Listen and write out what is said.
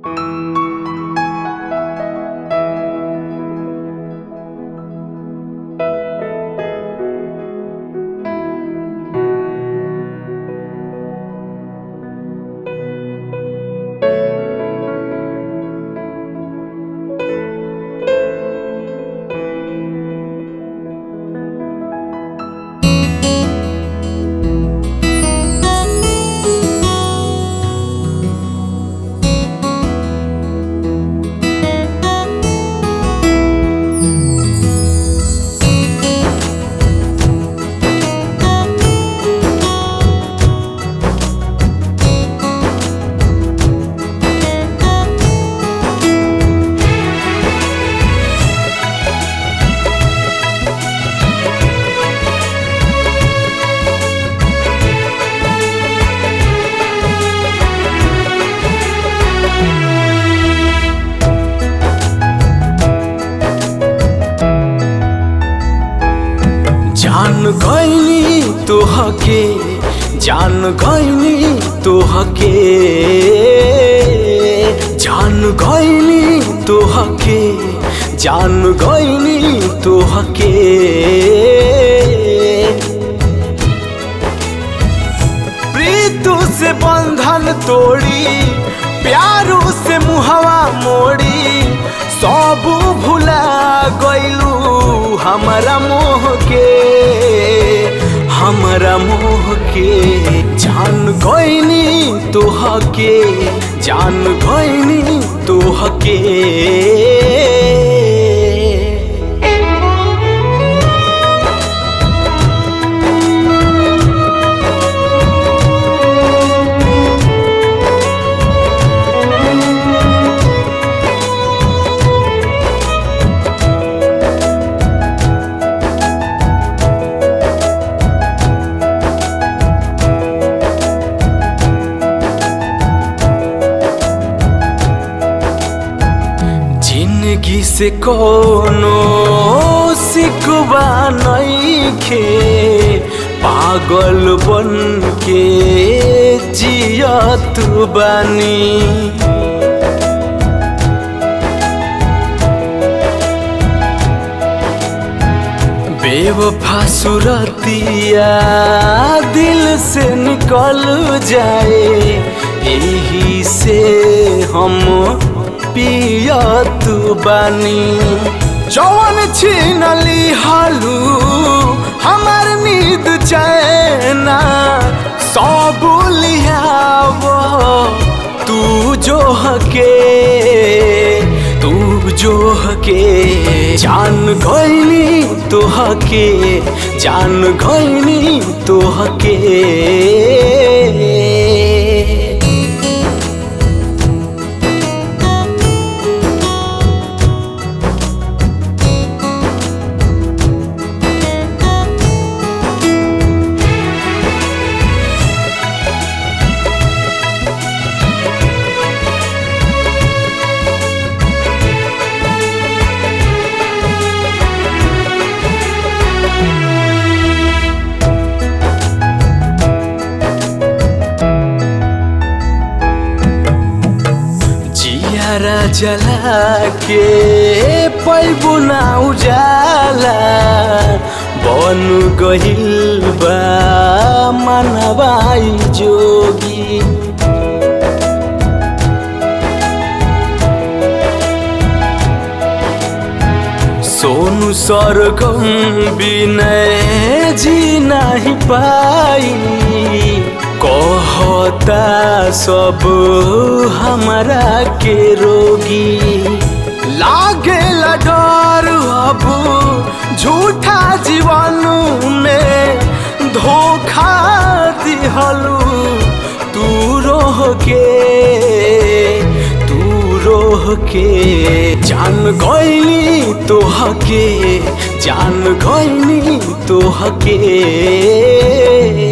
जान गईनी तोहके जान गईनी तोहके जान गईनी तोहके जान गईनी तोहके प्रीतु से बंधन तोड़ी प्यारू से मुहवा मोड़ी सब भुला गईलू हमारा मोह के हमारा मोह के जान गईनी तोहके जान गईनी तोहके जिंदगी से कोनो सिकवा नईखे पागल बन के जियत बानी बेवफा सुरतिया दिल से निकल जाए यही से हम पियत बानी जवन छीनली हालू हमार नींद चैना सब लियाव तू जो हके तू जो हके जान गईनी तोहके जान गईनी तोहके जियारा जला के पैबू ना उजाला बन गहिल बा मनवाई जोगी सोनू सरगम बिनय जी नहीं पाई कहता सब हमारा के रोगी लागे डर अब झूठा जीवन में धोखा दिहलू तू रोह के तू रोह के जान गईनी तोहके जान गईनी तोहके